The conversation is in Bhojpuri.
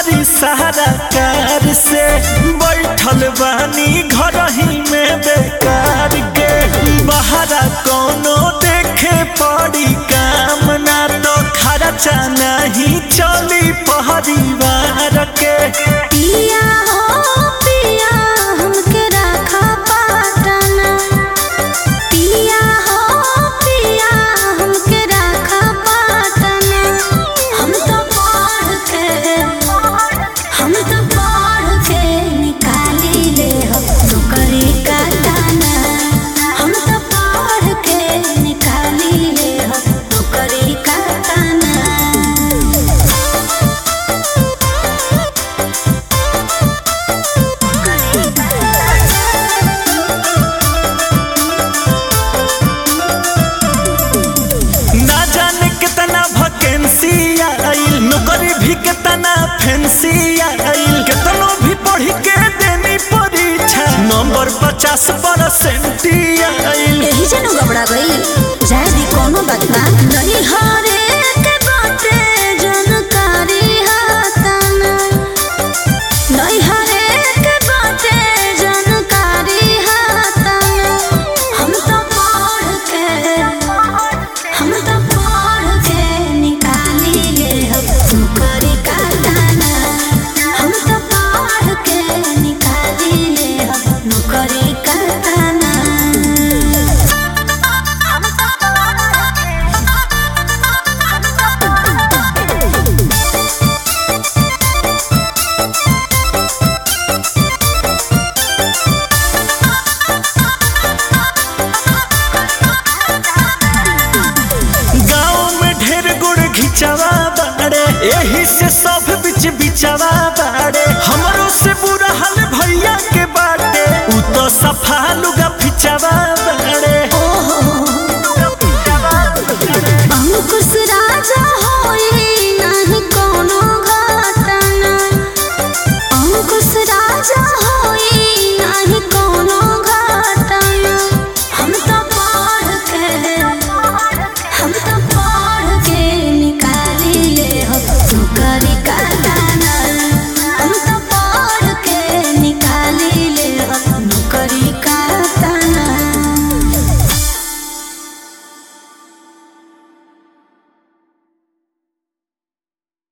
करी सहारा कार से बैठल बानी घर ही में बेकार के बहरा कोनो देखे पड़ी काम ना तो खर्चा नहीं चली परिवार के पिया हो पिया हमके रखा पाटना पिया हो पिया हमके रखा पाटना हम तो पढ़ के हम तो पढ़ के निकाली ले हम नौकरी का दाना हम तो पढ़ के निकाली ले हम नौकरी का दाना ना जाने कितना वैकेंसी आइल नौकरी भी कितना फैंसी आइल कितनो भी पढ़ के देनी परीक्षा नंबर पचास परसेंट आइल यही जनो घबरा गई जाए दी कोनो बात ना नहीं हारे के बाटे जानकारी हाताना नहीं हारे के बाटे जानकारी हाताना हम तो पढ़ के हम तो पढ़ के निकाली ले हम नौकरी का दाना हम तो पढ़ के निकाली ले हम नौकरी का दाना गाँव में ढेर गुड़ घिचवा बाड़े यही से सब बिच बिचवा बाड़े हमरो से बुरा हाल भैया के बाटे उ तो सफा लुगा फिचवा